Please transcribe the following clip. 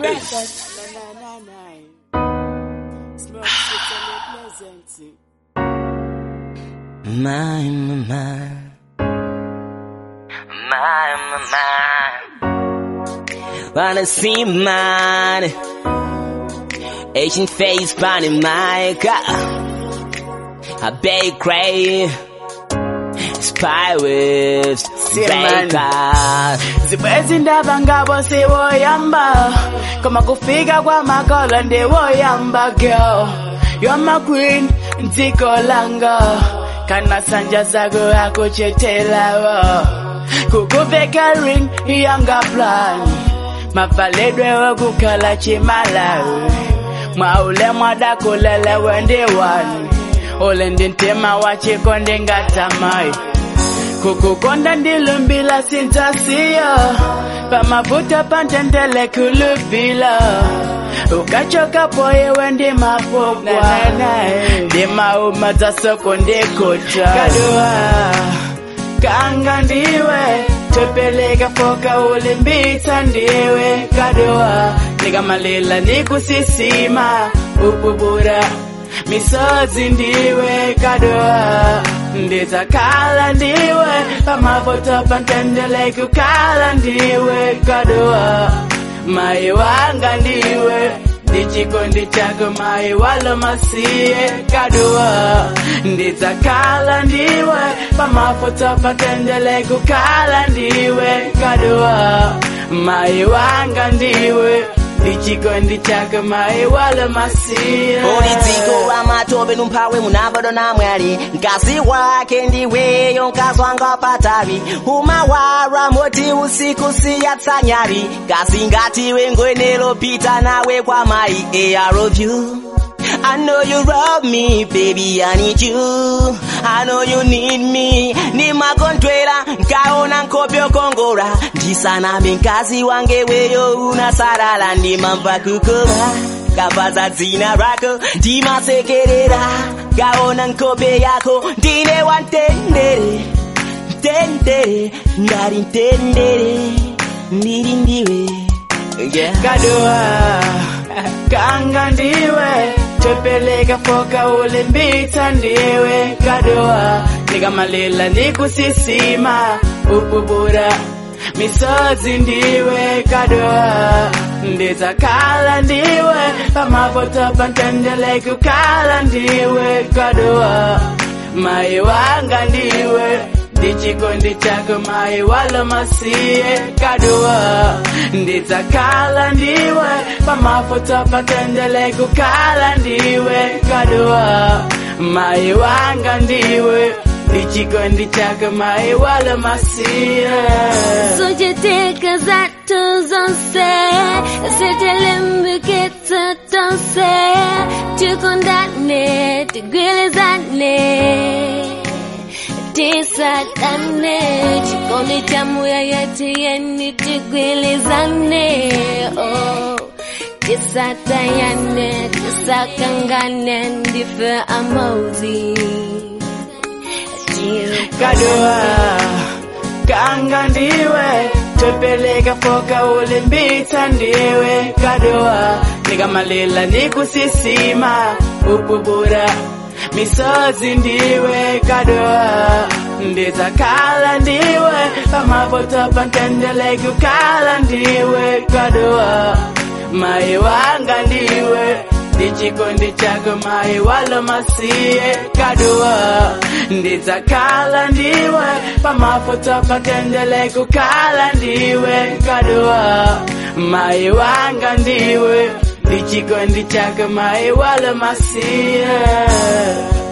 record. Na na na na. Smoke sweet and pleasant. My, my, my. My, my, my. Wanna see mine. Asian face bunny my God. A bakery. Spy with man. Baker. zibwezi ndaba ngabo siwoyamba koma kufika kwamakolo ndiwoyamba girl you're my queen ndziko langa kana sanja zako akuchetelawo kukuveka ring yanga plan mavaledwe wokukhala chimalawi mwaule mwadakulelewe ndiwani ule ndi mtima wachiko ndingatamayi kukukonda ndilumbila sintasiya pamavuta pantendele kulubila ukachoka poyewe ndimapokwa ndimauma za soko ndikota kadua kanga ndiwe topeleka foka ulimbitsa ndiwe kadua ndikamalila ndikusisima upubura misozi ndiwe kadua ndidzakhala ndiwe pamapoto pantendele kukhala ndiwe kadua mai wanga ndiwe ndichikondi chako mai walo masiye kadua ndidzakhala ndiwe pamapoto pantendele kukhala ndiwe kadua mai wanga ndiwe ndichikondi chako mai walo masiye Ulitiko wa matope numphawe munabado na mwali Nkasi wake ndiweyo nkazwanga patavi Umawara moti usiku siyatsanyari Kasi ngatiwe ngwenelo pita nawe kwa mai Eh, I love you I know you love me, baby, I need you. I know you need me. Ni makontwela, nkaona nkopyo kongora. Ndisaname nkazi wange weyo unasarala ndimamva kukoma. Kapaza dzina rako, ndimasekerera. Kaona nkope yako, ndine wantendere. Tendere, ngari ntendere. Ndiri ndiwe. Yeah. kadua kanga ndiwe topeleka foka ulimbitsa ndiwe kadua ndikamalila ndikusisima upubura misozi ndiwe kadua ndidzakhala ndiwe pamapoto pantendele kukhala ndiwe kadua mai wanga ndiwe ndichikondi chako mai walo masiye kadua ndidzakhala ndiwe pamapoto patendele kukhala ndiwe kadua mai wanga ndiwe ndichikondi chako mai walo masiye Société zato zonse Sitilimbikita tonse Tukundane, tugwilizane Tisadane Chikondi chamu ya yetu yeni tugwilizane Oh Tisatayane, tisakangane Ndife amozi kadua kanga ndiwe topeleka foka ulimbitsa ndiwe kadua ndikamalila ndikusisima upubura misozi ndiwe kadua ndidzakhala ndiwe pamapoto pantendele kukhala ndiwe kadua mai wanga ndiwe ndichikondi chako mai walo masiye kadua ndidzakhala ndiwe pamapoto patendele kukhala ndiwe kadua mai wanga ndiwe ndichikondi chako mai walo masiye